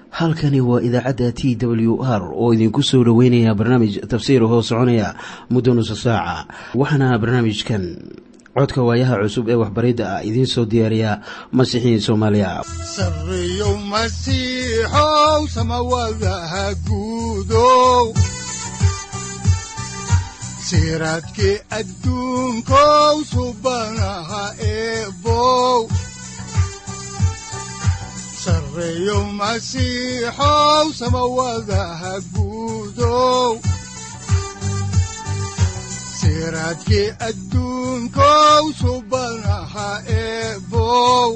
halkani waa idaacadda t w r oo idinku soo dhoweynaya barnaamij tafsiir hoo soconaya muddo nusa saaca waxaana barnaamijkan codka waayaha cusub ee waxbaridda ah idiin soo diyaariya masiixiin soomaaliya sareyow masiixow samawadaha guudow siraadkii adduunkow subanaha eebow sareyow masiixow samawadaha guudow siraadkii adduunkow subanaha eebow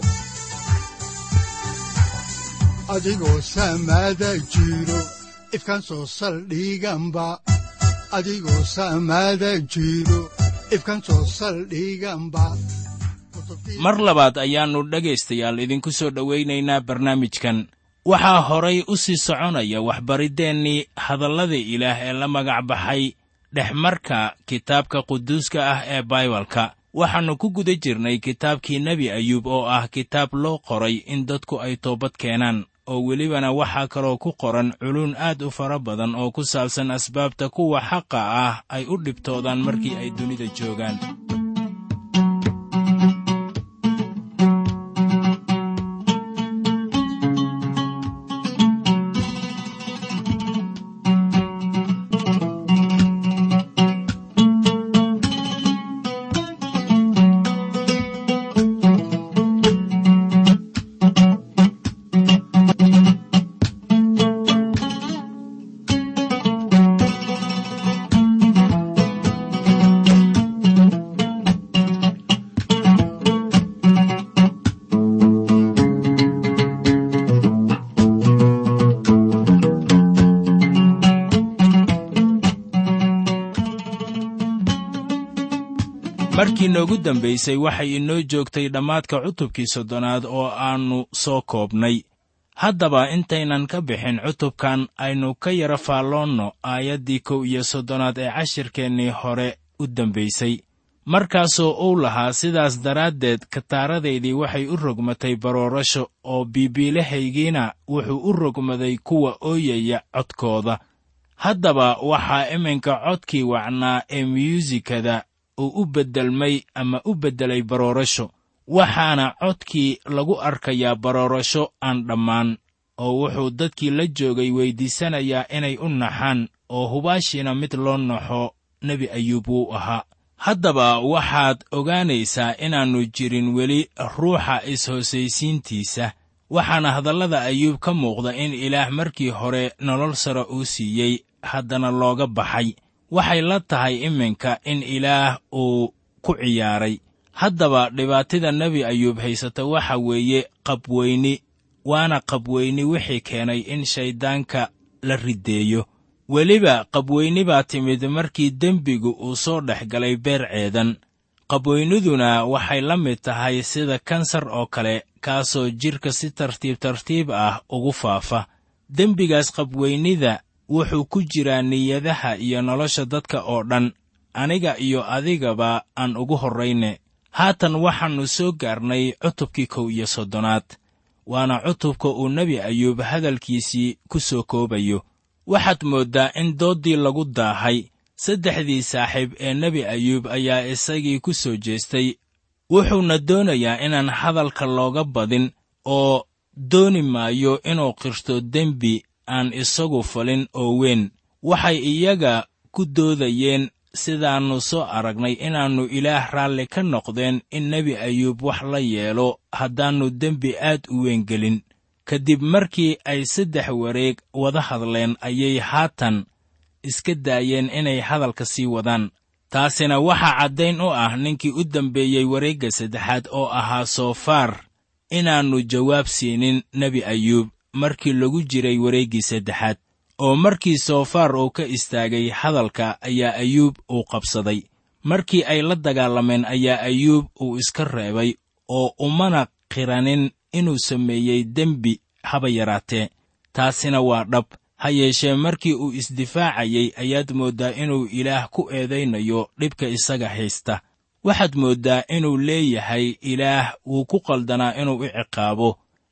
adigoo samaada jiro ifkan soo saldhiganba adigoo samaada jiro ifkan soo saldhiganba mar labaad ayaannu dhegaystayaal idinku soo dhowaynaynaa barnaamijkan waxaa horay u sii soconaya waxbariddeenii hadallada ilaah ee la magac baxay dhexmarka kitaabka quduuska ah ee baibalka waxaannu ku guda jirnay kitaabkii nebi ayuub oo ah kitaab loo qoray in dadku ay toobad keenaan oo welibana waxaa kaloo ku qoran culuun aad u fara badan oo ku saabsan asbaabta kuwa xaqa ah ay u dhibtoodaan markii ay dunida joogaan markii noogu dambaysay waxay inoo joogtay dhammaadka cutubkii soddonaad oo aannu soo koobnay haddaba intaynan ka bixin cutubkan aynu ka yara faalloonno aayaddii kow iyo soddonaad ee cashirkeennii hore u dambaysay markaasoo uu lahaa sidaas daraaddeed kataaradaydii waxay u rogmatay baroorasho oo biibiilahaygiina wuxuu u rogmaday kuwa ooyaya codkooda haddaba waxaa iminka codkii wacnaa ee myuusikada uu u beddelmay ama u beddelay baroorasho waxaana codkii lagu arkayaa baroorasho aan dhammaan oo wuxuu dadkii la joogay weyddiisanayaa inay u naxaan oo hubaashiina mid loo naxo nebi ayuub wuu ahaa haddaba waxaad ogaanaysaa inaannu jirin weli ruuxa is-hoosaysiintiisa waxaana hadallada ayuub ka muuqda in ilaah markii hore nolol sare uu siiyey haddana looga baxay waxay la tahay iminka in ilaah uu ku ciyaaray haddaba dhibaatida nebi ayuub haysata waxa weeye qabweyni waana qabweyni wixii keenay in shayddaanka la riddeeyo weliba qabweyni baa timid markii dembigu uu soo dhex galay beer ceedan qabweyniduna waxay la mid tahay sida kansar oo kale kaasoo jidhka si tartiib tartiib ah ugu faafa dembigaas qabweynida wuxuu ku jiraa niyadaha iyo nolosha dadka oo dhan aniga iyo adigaba aan ugu horrayne haatan waxaannu soo gaarnay cutubkii kow iyo soddonaad waana cutubka uu nebi ayuub hadalkiisii ku soo koobayo waxaad mooddaa in dooddii lagu daahay saddexdii saaxiib ee nebi ayuub ayaa isagii ku soo jeestay wuxuuna doonayaa inaan hadalka looga badin oo dooni maayo inuu qirto dembi aan isagu falin oo weyn waxay iyaga ku doodayeen sidaannu soo aragnay inaannu ilaah raalli ka noqdeen in nebi ayuub wax la yeelo haddaannu dembi aad u weyn gelin ka dib markii ay saddex wareeg wada hadleen ayay haatan iska daayeen inay hadalka sii wadaan taasina waxaa caddayn u ah ninkii u dambeeyey wareegga saddexaad oo ahaa soofaar inaannu jawaab siinin nebi ayuub markii lagu jiray wareeggii saddexaad oo markii soofaar uu ka istaagay hadalka ayaa ayuub uu qabsaday markii ay la dagaalameen ayaa ayuub uu iska reebay oo umana qiranin inuu sameeyey dembi haba yaraatee taasina waa dhab ha yeeshee markii uu isdifaacayey ayaad mooddaa inuu ilaah ku eedaynayo dhibka isaga haysta waxaad mooddaa inuu leeyahay ilaah wuu ku qaldanaa inuu i ciqaabo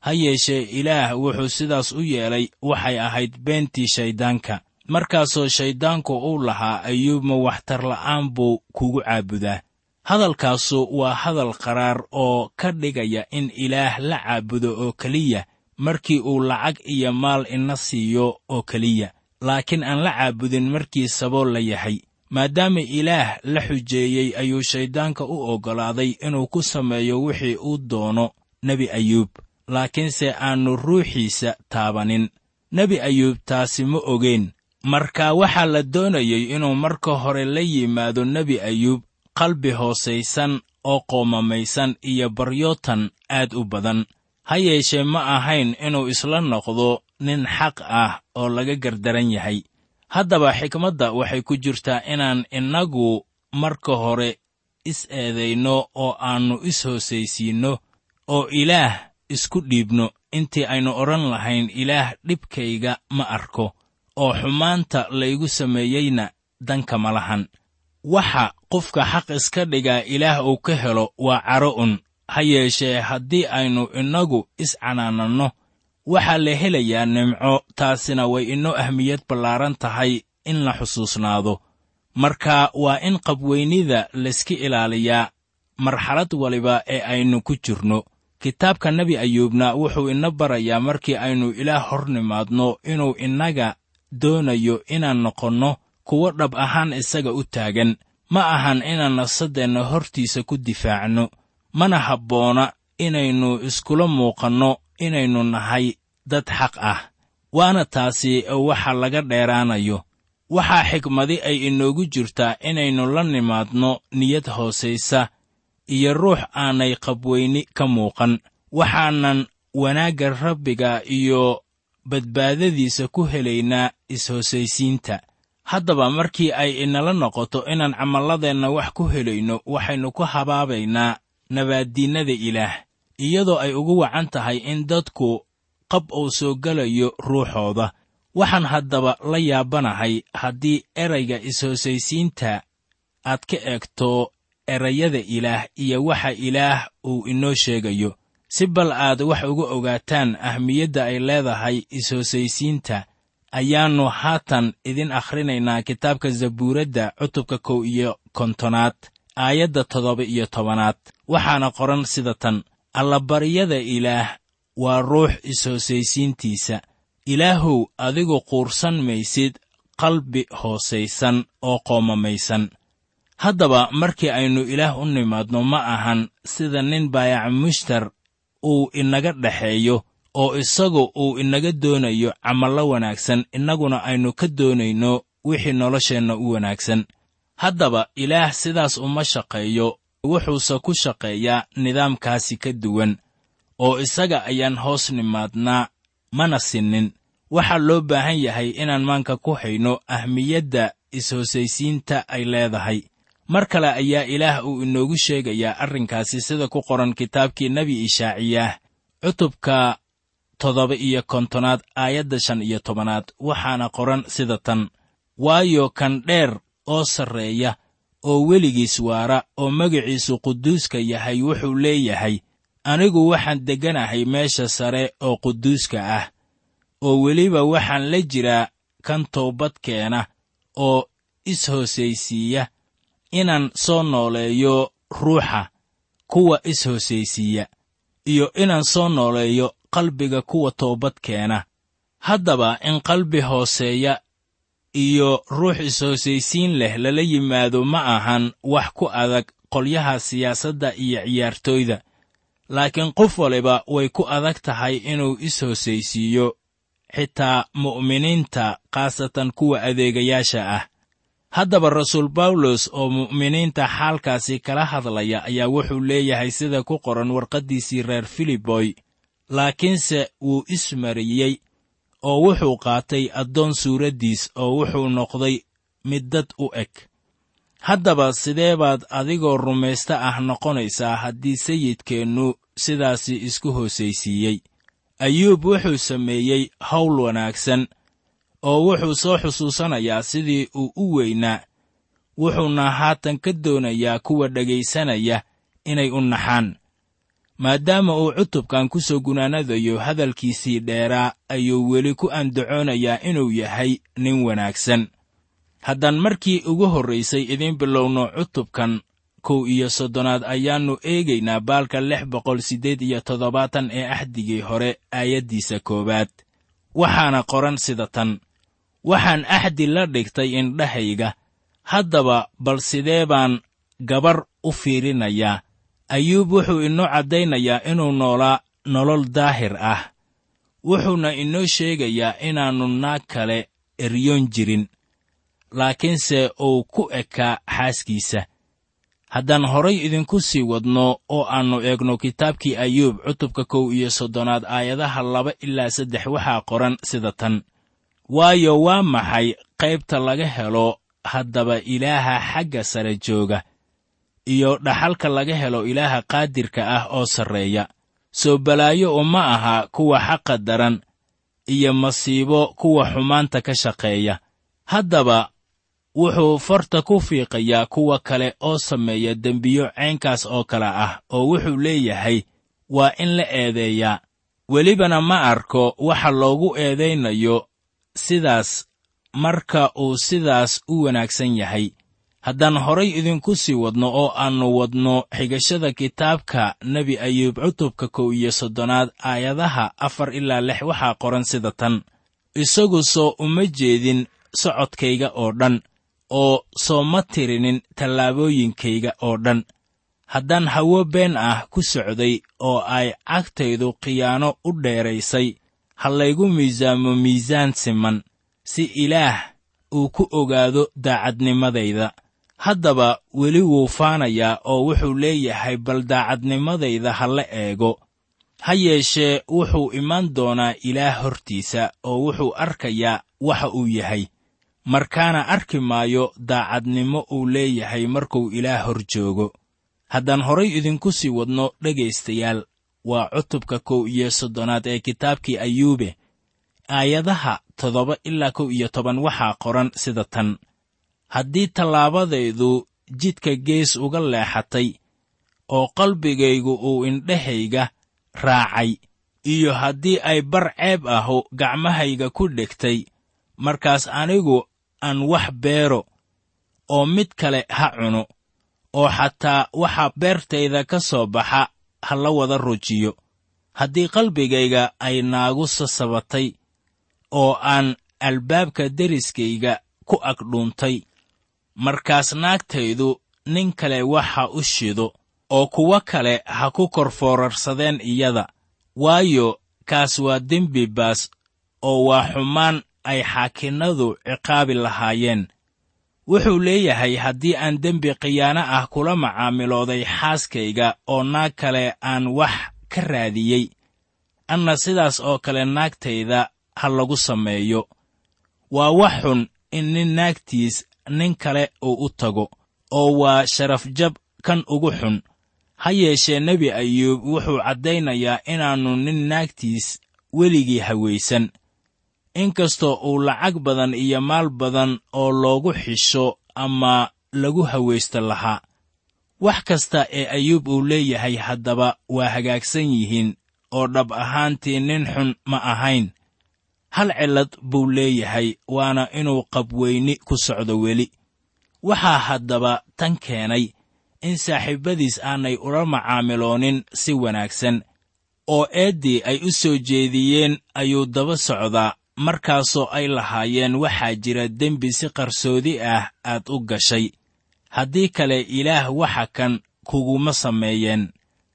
ha yeeshee ilaah wuxuu sidaas u yeelay waxay ahayd beentii shayddaanka markaasoo shayddaanku uu lahaa ayuub ma waxtar la'aan buu kugu caabudaa hadalkaasu waa hadal qaraar oo ka dhigaya in ilaah la caabudo oo keliya markii uu lacag iyo maal ina siiyo oo keliya laakiin aan la caabudin markii sabool la yahay maadaama ilaah la xujeeyey ayuu shayddaanka u oggolaaday inuu ku sameeyo wixii uu doono nebi ayuub laakiinse aannu ruuxiisa taabanin nebi ayuub taasi ma ogeen marka waxaa la doonayey inuu marka hore la yimaado nebi ayuub qalbi hoosaysan oo qoomamaysan iyo baryootan aad u badan ha yeeshee ma ahayn inuu isla noqdo nin xaq ah oo laga gardaran yahay haddaba xikmadda waxay ku jirtaa inaan innagu marka hore is-eedayno oo aannu is-hoosaysiinno oo ilaah isku dhiibno intii aynu odhan lahayn ilaah dhibkayga ma arko oo xumaanta laygu sameeyeyna danka ma lahan waxa qofka xaq iska dhigaa ilaah uu ka helo waa caro un ha yeeshee haddii aynu innagu iscanaananno waxaa la helayaa nimco taasina way inoo ahmiyad ballaaran tahay in la xusuusnaado marka waa in qabweynida layska ilaaliyaa marxalad waliba ee aynu ku jirno kitaabka nebi ayuubna wuxuu ina barayaa markii aynu ilaah hor nimaadno inuu innaga doonayo inaan noqonno kuwo dhab ahaan isaga u taagan ma ahan inaan nafsaddeenna hortiisa ku difaacno mana habboona inaynu iskula muuqanno inaynu nahay dad xaq ah waana taasi waxa laga dheeraanayo waxaa xikmadi ay inoogu jirtaa inaynu la nimaadno niyad hoosaysa iyo ruux aanay qabweyni ka muuqan waxaanan wanaagga rabbiga iyo badbaadadiisa ku helaynaa is-hoosaysiinta haddaba markii ay inala noqoto inaan camalladeenna wax ku helayno waxaynu ku habaabaynaa nabaaddiinnada ilaah iyadoo ay ugu wacan tahay in dadku qab uu soo gelayo ruuxooda waxaan haddaba la yaabanahay haddii erayga is-hoosaysiinta aad ka eegto erayada ilaah iyo waxa ilaah uu inoo sheegayo si bal aad wax uga ogaataan ahmiyadda ay leedahay is-hoosaysiinta ayaannu haatan idin akhrinaynaa kitaabka zabuuradda cutubka kow iyo kontonaad aayadda toddoba iyo tobanaad waxaana qoran sida tan allabaryada ilaah waa ruux is-hoosaysiintiisa ilaahow adigu quursan maysid qalbi hoosaysan oo qoomamaysan haddaba markii aynu ilaah u nimaadno ma ahan sida nin baayac mushtar uu inaga dhexeeyo oo isagu uu inaga doonayo camallo wanaagsan innaguna aynu ka doonayno wixii nolosheenna u wanaagsan haddaba ilaah sidaas uma shaqeeyo wuxuuse ku shaqeeyaa nidaamkaasi ka duwan oo isaga ayaan hoos nimaadnaa mana sinnin waxaa loo baahan yahay inaan maanka ku hayno ahmiyadda is-hoosaysiinta ay leedahay mar kale ayaa ilaah uu inoogu sheegayaa arrinkaasi sida ku qoran kitaabkii nebi ishaaciyaah cutubka toddoba iyo kontonaad aayadda shan iyo tobanaad waxaana qoran sida tan waayo kan dheer oo sarreeya oo weligiis waara oo magaciisu quduuska yahay wuxuu leeyahay anigu waxaan degganahay meesha sare oo quduuska ah oo weliba waxaan la jiraa kan toobadkeena oo is-hoosaysiiya inaan soo nooleeyo ruuxa kuwa is-hoosaysiiya iyo inaan soo nooleeyo qalbiga kuwa toobadkeena haddaba in qalbi hooseeya iyo ruux is-hoosaysiin leh lala yimaado ma ahan wax ku adag qolyaha siyaasadda iyo ciyaartooyda laakiin qof waliba way ku adag tahay inuu is-hoosaysiiyo xitaa mu'miniinta khaasatan kuwa adeegayaasha ah haddaba rasuul bawlos oo mu'miniinta xaalkaasi kala hadlaya ayaa wuxuu leeyahay sida ku qoran warqaddiisii reer filiboy laakiinse wuu ismariyey oo wuxuu qaatay addoon suuraddiis oo wuxuu noqday mid dad u eg haddaba sidee baad adigoo rumaysta ah noqonaysaa haddii sayidkeennu sidaasi isku hoosaysiiyey ayuub wuxuu sameeyey hawl wanaagsan oo wuxuu soo xusuusanayaa sidii uu u weynaa wuxuuna haatan ka doonayaa kuwa dhegaysanaya inay u naxaan maadaama uu cutubkan ku soo gunaanadayo hadalkiisii dheeraa ayuu weli ku andacoonayaa inuu yahay nin wanaagsan haddaan markii ugu horraysay idiin bilowno cutubkan kow iyo soddonaad ayaannu eegaynaa baalka lix boqol siddeed iyo toddobaatan ee axdigii hore aayaddiisa koowaad waxaana qoran sida tan waxaan axdi la dhigtay indhahayga haddaba bal sidee baan gabar u fiirinayaa ayuub wuxuu inoo caddaynayaa inuu noolaa nolol daahir ah wuxuuna inoo sheegayaa inaannu naag kale eryoon jirin laakiinse uu ku ekaa xaaskiisa haddaan horay idinku sii wadno oo aannu eegno kitaabkii ayuub cutubka kow iyo soddonaad aayadaha laba ilaa saddex waxaa qoran sida tan waayo waa maxay qaybta laga helo haddaba ilaaha xagga sare jooga iyo dhaxalka laga helo ilaaha qaadirka ah oo sarreeya soo balaayo uma aha kuwa xaqa daran iyo masiibo kuwa xumaanta ka shaqeeya haddaba wuxuu farta ku fiiqayaa kuwa kale oo sameeya dembiyo caynkaas oo kale ah oo wuxuu leeyahay waa in la eedeeyaa welibana ma arko waxa loogu eedaynayo sidaas marka uu sidaas u wanaagsan yahay haddaan horay idinku sii wadno oo aannu wadno xigashada kitaabka nebi ayuub cutubka kow iyo soddonaad aayadaha afar ilaa lix waxaa qoran sida tan isagu soo uma jeedin socodkayga oo dhan oo soo ma tirinin tallaabooyinkayga oo dhan haddaan hawo been ah ku socday oo ay cagtaydu khiyaano u dheeraysay ha laygu miisaamo miisaan siman si ilaah uu ku ogaado daacadnimadayda haddaba weli wuu faanayaa oo wuxuu leeyahay bal daacadnimadayda ha la eego ha yeeshee wuxuu imaan doonaa ilaah hortiisa oo wuxuu arkayaa waxa uu yahay markaana arki maayo daacadnimo uu leeyahay markuu ilaah hor joogo haddaan horay idinku sii wadno dhegaystayaal waa cutubka kow iyo soddonaad ee kitaabkii ayuube aayadaha toddoba ilaa kow iyo toban waxaa qoran sida tan haddii tallaabadaydu jidka gees uga leexatay oo qalbigaygu uu indhahayga raacay iyo haddii ay bar ceeb ahu gacmahayga ku dhegtay markaas anigu aan wax beero oo mid kale ha cuno oo xataa waxa beertayda ka soo baxa ha la wada rujiyo haddii qalbigayga ay naagu sasabatay oo aan albaabka deriskayga ku agdhuuntay markaas naagtaydu nin kale waxa u shido oo kuwo kale ha ku kor foorarsadeen iyada waayo kaas waa dembi baas oo waa xumaan ay xaakinnadu ciqaabi lahaayeen wuxuu leeyahay haddii aan dembi khiyaano ah kula macaamilooday xaaskayga oo naag kale aan wax ka raadiyey anna sidaas oo kale naagtayda ha lagu sameeyo waa wax xun in nin naagtiis nin kale uu u tago oo waa sharafjab kan ugu xun ha yeeshee nebi ayuub wuxuu caddaynayaa inaannu nin naagtiis weligii hawaysan inkastoo uu lacag badan iyo maal badan oo loogu xisho ama lagu hawaysto lahaa wax kasta ee ayuub uu leeyahay haddaba waa hagaagsan yihiin oo dhab ahaantii nin xun ma ahayn hal cillad buu leeyahay waana inuu qabweyni ku socdo weli waxaa haddaba tan keenay in saaxiibbadiis aanay ula macaamiloonin si wanaagsan oo eeddii ay u soo jeediyeen ayuu daba socdaa markaasoo ay lahaayeen waxaa jira dembi si qarsoodi ah aad u gashay haddii kale ilaah waxa kan kuguma sameeyeen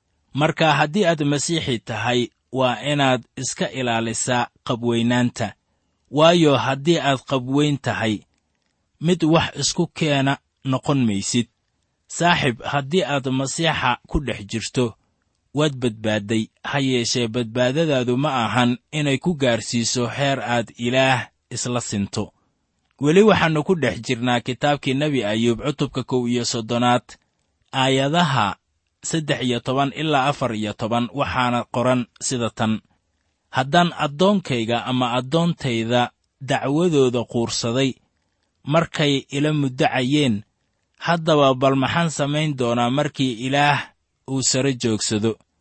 marka haddii aad masiixi tahay waa inaad iska ilaalisaa qabweynaanta waayo haddii aad qabweyn tahay mid wax isku keena noqon maysid saaxib haddii aad masiixa ku dhex jirto waad badbaadday ha yeeshee badbaadadaadu ma ahan inay ku gaarsiiso heer aad ilaah isla sinto weli waxaannu ku dhex jirnaa kitaabkii nebi ayuub cutubka kow iyo soddonaad aayadaha saddex iyo toban ilaa afar iyo toban waxaana qoran sida tan haddaan addoonkayga ama addoontayda dacwadooda quursaday markay ila muddacayeen haddaba bal maxaan samayn doonaa markii ilaah uu sare joogsado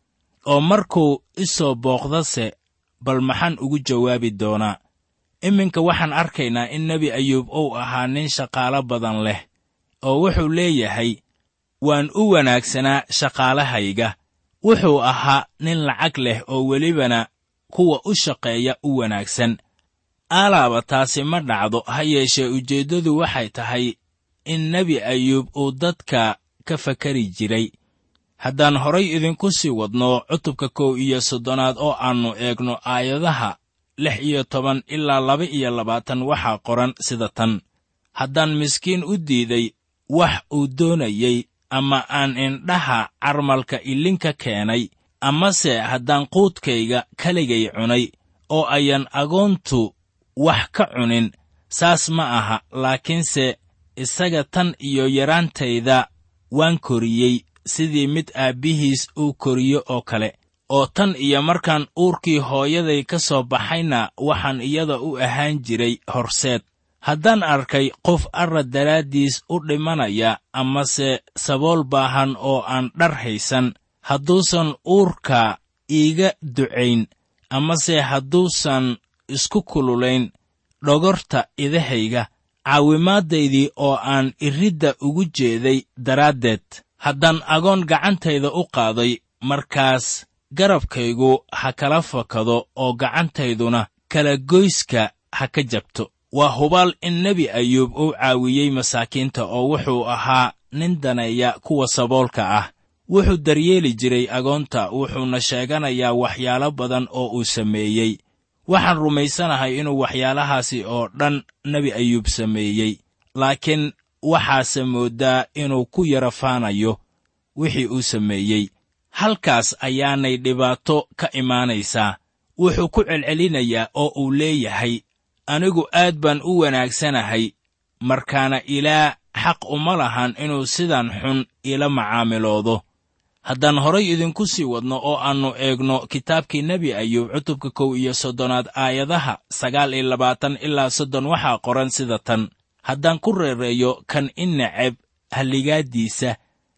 oo markuu i soo booqdase bal maxaan ugu jawaabi doonaa iminka waxaan arkaynaa in nebi ayuub uu ahaa nin shaqaalo badan leh oo wuxuu leeyahay waan u wanaagsanaa shaqaalahayga wuxuu ahaa nin lacag leh oo welibana kuwa u shaqeeya u wanaagsan aalaaba taasi ma dhacdo ha yeeshee ujeeddadu waxay tahay in nebi ayuub uu dadka ka fakari jiray haddaan horay idinku sii wadno cutubka kow iyo soddonaad oo aannu eegno aayadaha lix iyo toban ilaa laba iyo labaatan waxaa qoran sida tan haddaan miskiin u diiday wax uu doonayey ama aan indhaha carmalka ilinka keenay amase haddaan quudkayga keligay cunay oo ayan agoontu wax ka cunin saas ma aha laakiinse isaga tan iyo yaraantayda waan koriyey sidii mid aabbihiis uu koriyo oo kale oo tan iyo markaan uurkii hooyaday ka soo baxayna waxaan iyada u ahaan jiray horseed haddaan arkay qof arrad daraaddiis u dhimanaya amase sabool baahan oo aan dhar haysan hadduusan uurka iiga ducayn amase hadduusan isku kululayn dhogorta idahayga caawimaaddaydii oo aan iridda ugu jeeday daraaddeed haddaan agoon gacantayda u qaaday markaas garabkaygu ha kala fakado oo gacantayduna kala goyska ha ka jabto waa hubaal in nebi ayuub uu caawiyey masaakiinta oo wuxuu ahaa nin daneeya kuwa saboolka ah wuxuu daryeeli jiray agoonta wuxuuna sheeganayaa waxyaalo badan oo uu sameeyey waxaan rumaysanahay inuu waxyaalahaasi oo dhan nebi ayuub sameeyey laakiin waxaase mooddaa inuu ku yara faanayo wixii uu sameeyey halkaas ayaanay dhibaato ka imaanaysaa wuxuu ku celcelinayaa oo uu leeyahay anigu aad baan u wanaagsanahay markaana ilaa xaq uma lahan inuu sidan xun ila macaamiloodo haddaan horay idinku sii wadno oo aannu eegno kitaabkii nebi ayuub cutubka kow iyo soddonaad aayadaha sagaal iyo labaatan ilaa soddon waxaa qoran sida tan haddaan ku reereeyo kan i neceb halligaaddiisa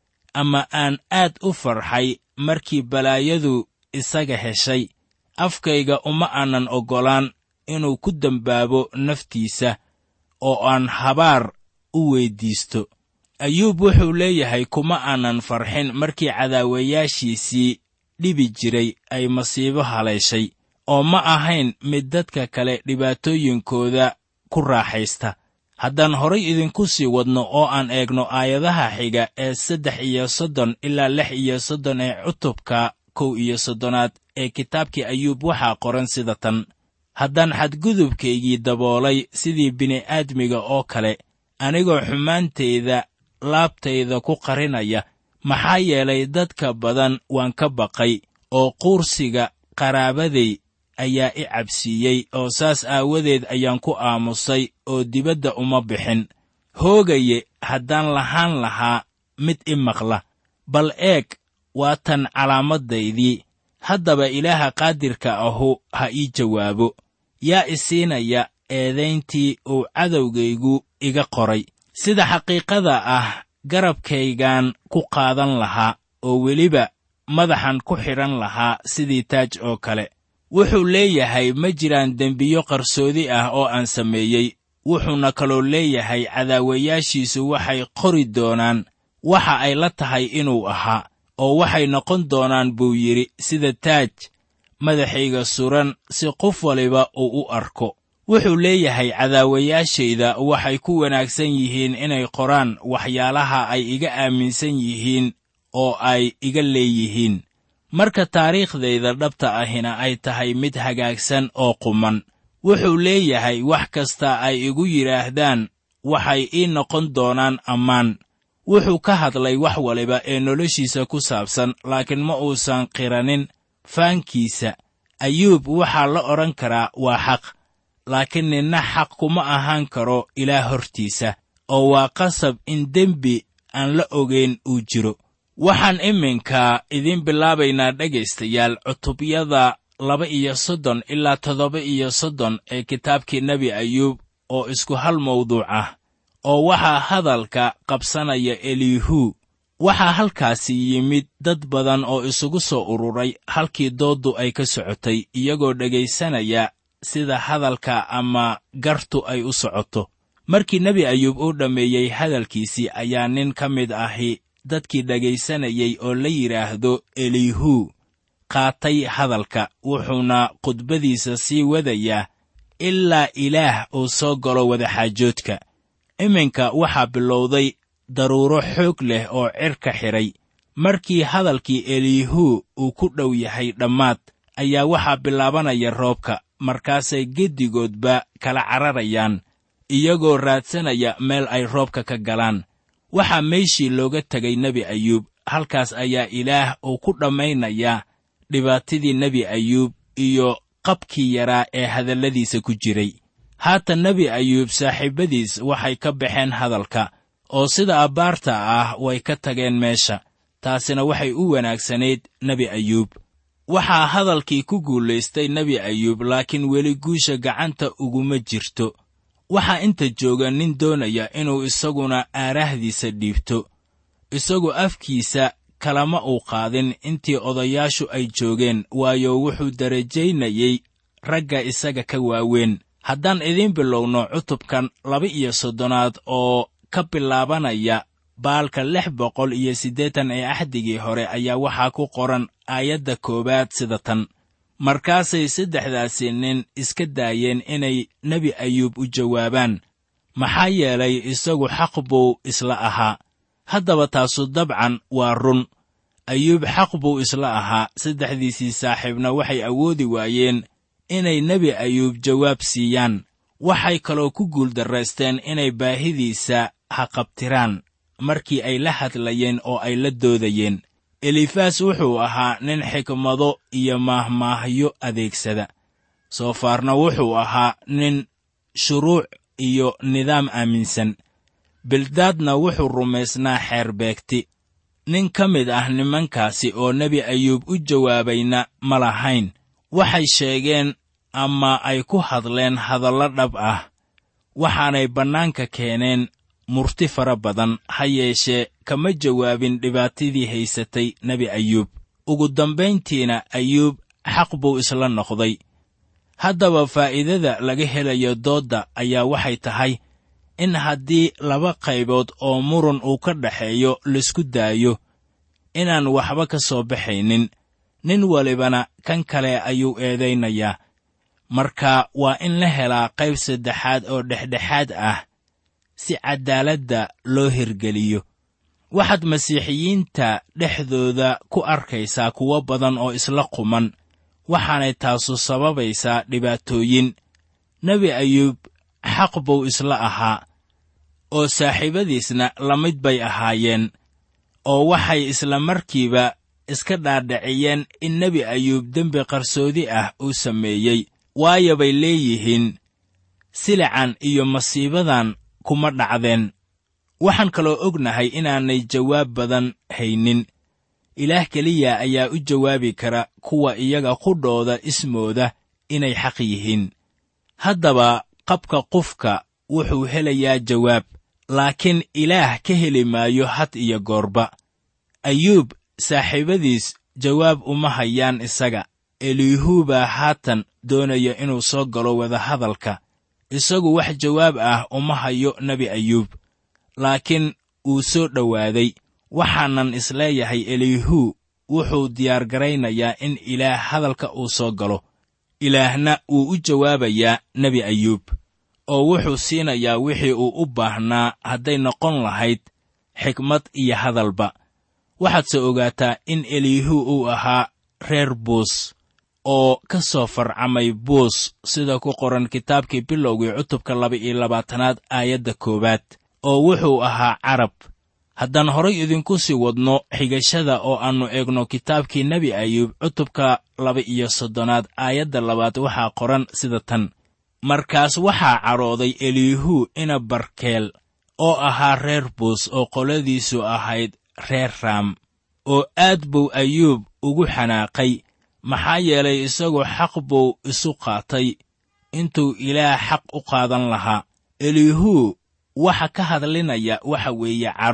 ama aan aad u farxay markii balaayadu isaga heshay afkayga uma aanan oggolaan inuu ku dembaabo naftiisa oo aan habaar u weyddiisto ayuub wuxuu leeyahay kuma aanan farxin markii cadaawayaashiisii dhibi jiray ay masiibo haleeshay oo ma ahayn mid dadka kale dhibaatooyinkooda ku raaxaysta haddaan horay idinku sii wadno oo aan eegno aayadaha xiga ee saddex iyo soddon ilaa lix iyo soddon ee cutubka kow iyo soddonaad ee kitaabkii ayuub waxaa qoran sida tan haddaan xadgudubkaygii daboolay sidii bini'aadmiga oo kale anigoo xumaantayda laabtayda ku qarinaya maxaa yeelay dadka badan waan ka baqay oo quursiga qaraabaday ayaa i cabsiiyey oo saas aawadeed ayaan ku aamusay oo dibadda uma bixin hoogaye haddaan lahaan lahaa mid i maqla bal eeg waa tan calaamadaydii haddaba ilaaha qaadirka ahu ha ii jawaabo yaa i siinaya eedayntii uu cadowgaygu iga qoray sida xaqiiqada ah garabkaygaan ku qaadan lahaa oo weliba madaxan ku xidhan lahaa sidii taaj oo kale wuxuu leeyahay ma jiraan dembiyo qarsoodi ah oo aan sameeyey wuxuuna kaloo leeyahay cadaawayaashiisu waxay qori doonaan waxa ay la tahay inuu ahaa oo waxay noqon doonaan buu yidhi sida taaj madaxayga suran si qof waliba uu u arko wuxuu leeyahay cadaawayaashayda waxay ku wanaagsan yihiin inay qoraan waxyaalaha ay iga aaminsan yihiin oo ay iga leeyihiin marka taariikhdayda dhabta ahina ay tahay mid hagaagsan oo quman wuxuu leeyahay wax kasta ay igu yidhaahdaan waxay ii noqon doonaan ammaan wuxuu ka hadlay wax waliba ee noloshiisa ku saabsan laakiin ma uusan qiranin faankiisa ayuub waxaa la odhan karaa waa xaq laakiin ninna xaq kuma ahaan karo ilaah hortiisa oo waa qasab in dembi aan la ogayn uu jiro waxaan iminka idiin bilaabaynaa dhegaystayaal cutubyada laba iyo soddon ilaa toddoba iyo soddon ee kitaabkii nebi ayuub oo isku hal mawduuc ah oo waxaa hadalka qabsanaya elihu waxaa halkaasi yimid dad badan oo isugu soo ururay halkii dooddu ay ka socotay iyagoo dhegaysanaya sida hadalka ama gartu ay u socoto markii nebi ayuub uu dhammeeyey hadalkiisii ayaa nin ka mid ahi dadkii dhegaysanayay oo la yidhaahdo elihu qaatay hadalka wuxuuna khudbadiisa sii wadayaa ilaa ilaah uu soo galo wadaxaajoodka iminka waxaa bilowday daruuro xoog leh oo cirka xidhay markii hadalkii elihu uu ku dhow yahay dhammaad ayaa waxaa bilaabanaya roobka markaasay geddigoodba kala cararayaan iyagoo raadsanaya meel ay roobka ka galaan waxaa meeshii looga tegay nebi ayuub halkaas ayaa ilaah uu ku dhammaynayaa dhibaatadii nebi ayuub iyo qabkii yaraa ee hadalladiisa ku jiray haatan nebi ayuub saaxiibbadiis waxay ka baxeen hadalka oo sida abbaarta ah way ka tageen meesha taasina waxay u wanaagsanayd nebi ayuub waxaa hadalkii ku guulaystay nebi ayuub laakiin weli guusha gacanta uguma jirto waxaa inta jooga nin doonaya inuu isaguna aaraahdiisa dhiibto isagu afkiisa kalama uu qaadin intii odayaashu ay joogeen waayo wuxuu darajaynayey ragga isaga ka waaweyn haddaan idiin bilowno cutubkan laba iyo soddonaad oo ka bilaabanaya baalka lix boqol iyo siddeetan ee axdigii hore ayaa waxaa ku qoran aayadda koowaad sida tan markaasay saddexdaasi nin iska daayeen inay nebi ayuub u jawaabaan maxaa yeelay isagu xaq buu isla ahaa haddaba taasu dabcan waa run ayuub xaq buu isla ahaa saddexdiisii saaxiibna waxay awoodi waayeen inay nebi ayuub jawaab siiyaan waxay kaloo ku guuldarraysteen inay baahidiisa haqabtiraan markii ay la hadlayeen oo ay la doodayeen elifaas wuxuu ahaa nin xikmado iyo maahmaahyo adeegsada soofaarna wuxuu ahaa nin shuruuc iyo nidaam aaminsan bildaadna wuxuu rumaysnaa xeer beegti nin ka mid ah nimankaasi oo nebi ayuub u jawaabayna ma lahayn waxay sheegeen ama ay ku hadleen hadallo dhab ah waxaanay bannaanka keeneen murti fara badan ha yeeshee kama jawaabin dhibaatadii haysatay nebi ayuub ugu dambayntiina ayuub xaq buu isla noqday haddaba faa'iidada laga helayo doodda ayaa waxay tahay in haddii laba qaybood oo murun uu ka dhaxeeyo laisku daayo inaan waxba ka soo baxaynin nin walibana kan kale ayuu eedaynayaa marka waa in la helaa qayb saddexaad oo dhexdhexaad ah si caddaaladda loo hirgeliyo waxaad masiixiyiinta dhexdooda ku arkaysaa kuwo badan oo isla quman waxaanay taasu sababaysaa dhibaatooyin nebi ayuub xaq buu isla ahaa oo saaxiibadiisna la mid bay ahaayeen oo waxay isla markiiba iska dhaadhiciyeen in nebi ayuub dembi qarsoodi ah uu sameeyey waayo bay leeyihiin silican iyo masiibadan kuma dhacdeen waxaan kaloo ognahay inaanay jawaab badan haynin ilaah keliya ayaa u jawaabi kara kuwa iyaga qudhooda ismooda inay xaq yihiin haddaba qabka qofka wuxuu helayaa jawaab laakiin ilaah ka heli maayo had iyo goorba ayuub saaxiibadiis jawaab uma hayaan isaga eliihuu baa haatan doonaya inuu soo galo wadahadalka isagu wax jawaab ah uma hayo nebi ayuub laakiin wuu soo dhowaaday waxaanan isleeyahay eliihuu wuxuu diyaargaraynayaa in ilaah hadalka uu soo galo ilaahna wuu u jawaabayaa nebi ayuub oo wuxuu siinayaa wixii uu u baahnaa hadday noqon lahayd xikmad iyo hadalba waxaadse ogaataa in eliihuu uu ahaa reer buus oo ka soo farcamay buus sida ku qoran kitaabkii bilowgii cutubka laba-iyo labaatanaad aayadda koowaad oo wuxuu ahaa carab haddaan horay idinku sii wadno xigashada oo aannu eegno kitaabkii nebi ayuub cutubka laba-iyo soddonaad aayadda labaad waxaa qoran sida tan markaas waxaa cadhooday eliihuu ina barkeel oo ahaa reer buus oo qoladiisu ahayd reer raam oo aad buu ayuub ugu xanaaqay maxaa yeelay isagu xaq buu isu qaatay intuu ilaah xaq u qaadan lahaa eliihuu waxa ka hadlinaya waxa weeye cadho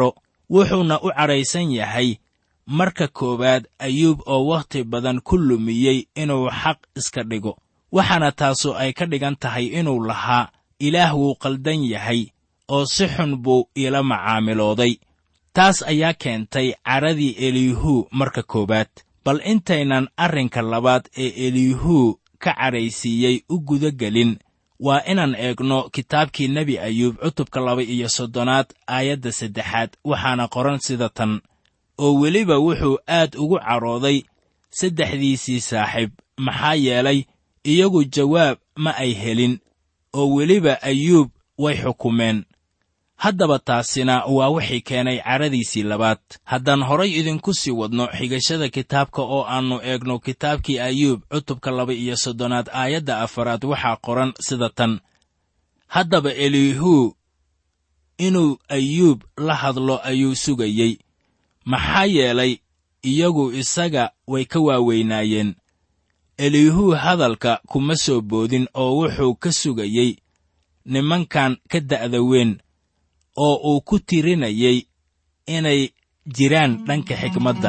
wuxuuna u cadhaysan yahay marka koowaad ayuub oo wakhti badan ku lumiyey inuu xaq iska dhigo waxaana taasu ay ka dhigan tahay inuu lahaa ilaah wuu qaldan yahay oo si xun buu iila macaamilooday taas ayaa keentay cadhadii eliihuu marka koowaad bal intaynan arrinka labaad ee eliihuu ka cadhaysiiyey u guda gelin waa inaan eegno kitaabkii nebi ayuub cutubka laba iyo soddonaad aayadda saddexaad waxaana qoran sida tan oo weliba wuxuu aad ugu cadhooday saddexdiisii saaxiib maxaa yeelay iyagu jawaab ma ay helin oo weliba ayuub way xukumeen haddaba taasina waa wixii keenay cadhadiisii labaad haddaan horay idinku sii wadno xigashada kitaabka oo aannu eegno kitaabkii ayuub cutubka laba iyo soddonaad aayadda afaraad waxaa qoran sida tan haddaba eliihuu inuu ayuub la hadlo ayuu sugayey maxaa yeelay iyagu isaga way ka waaweynaayeen eliihuu hadalka kuma soo boodin oo wuxuu ka sugayey nimankan ka da'da weyn oo uu ku tirinayay inay jiraan dhanka xikmadda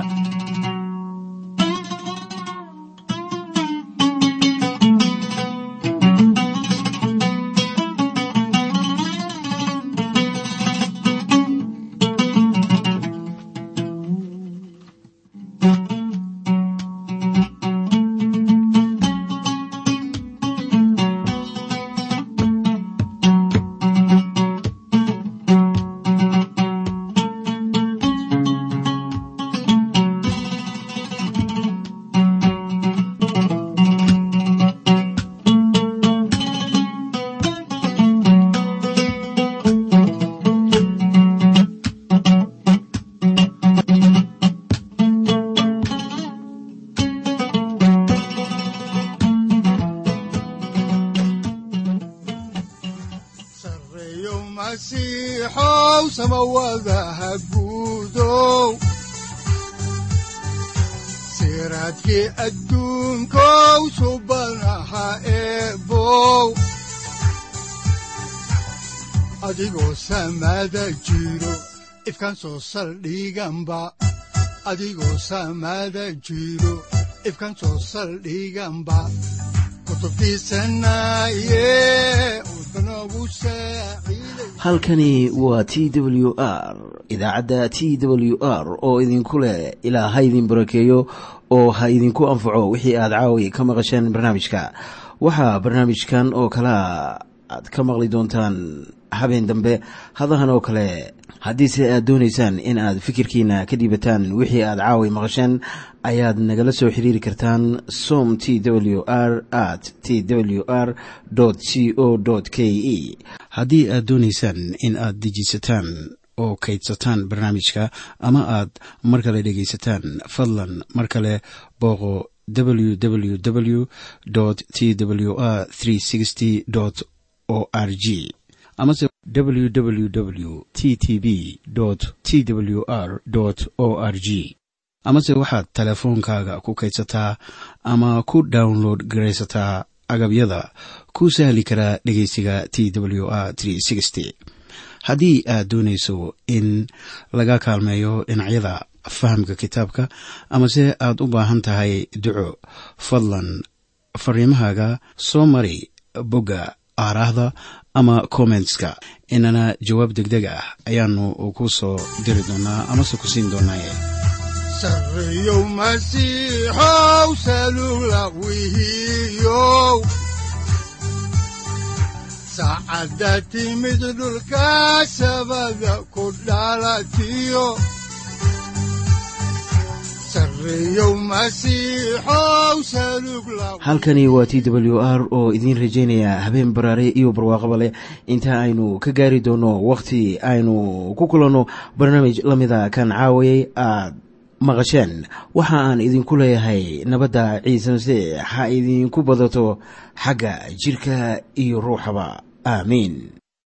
sareeyo masiixow samawadaha guudow siraadkii adduunkow subanaha eebow adigoo samada jiro ifkan soo saldhiganba adigoo samada jiro ifkan soo saldhiganba kutubtiisanaye udbanogu saaciiday halkani waa t w r idaacadda t w r oo idinku leh ilaa ha idin barakeeyo oo ha idinku anfaco wixii aad caawi ka maqasheen barnaamijka waxaa barnaamijkan oo kalea aad ka maqli doontaan habeen dambe hadahan oo kale haddiise aad doonaysaan in aad fikirkiina ka dhiibataan wixii aad caawi maqasheen ayaad nagala soo xiriiri kartaan som t w r at t w r c o k e haddii aad doonaysaan in aad dejiisataan oo kaydsataan barnaamijka ama aad mar kale dhegaysataan fadlan mar kale booqo www t w r o r g amase www t t b t w r o r g amase waxaad teleefoonkaaga ku kaydsataa ama ku download garaysataa agabyada ku sahli karaa dhegeysiga t w r haddii aad doonayso in laga kaalmeeyo dhinacyada fahamka kitaabka amase aad u baahan tahay duco fadlan fariimahaaga soo mari bogga aaraahda ama kommentska inana jawaab degdeg ah ayaanu ku soo diri doonaa amase ku siin doonaaye sareeyow masiixow salugla wihiyow saacadda timid dhulka sabada ku dhalatiyo sareeyow masiixow salugla halkani waa t w r oo idiin rajaynaya habeen baraare iyo barwaaqaba leh inta aynu ka gaari doono wakhti aynu ku kulanno barnaamij la mida kan caawayay aad maqasheen waxa aan idinku leeyahay nabadda ciise masiix ha idinku badato xagga jidhka iyo ruuxaba aamiin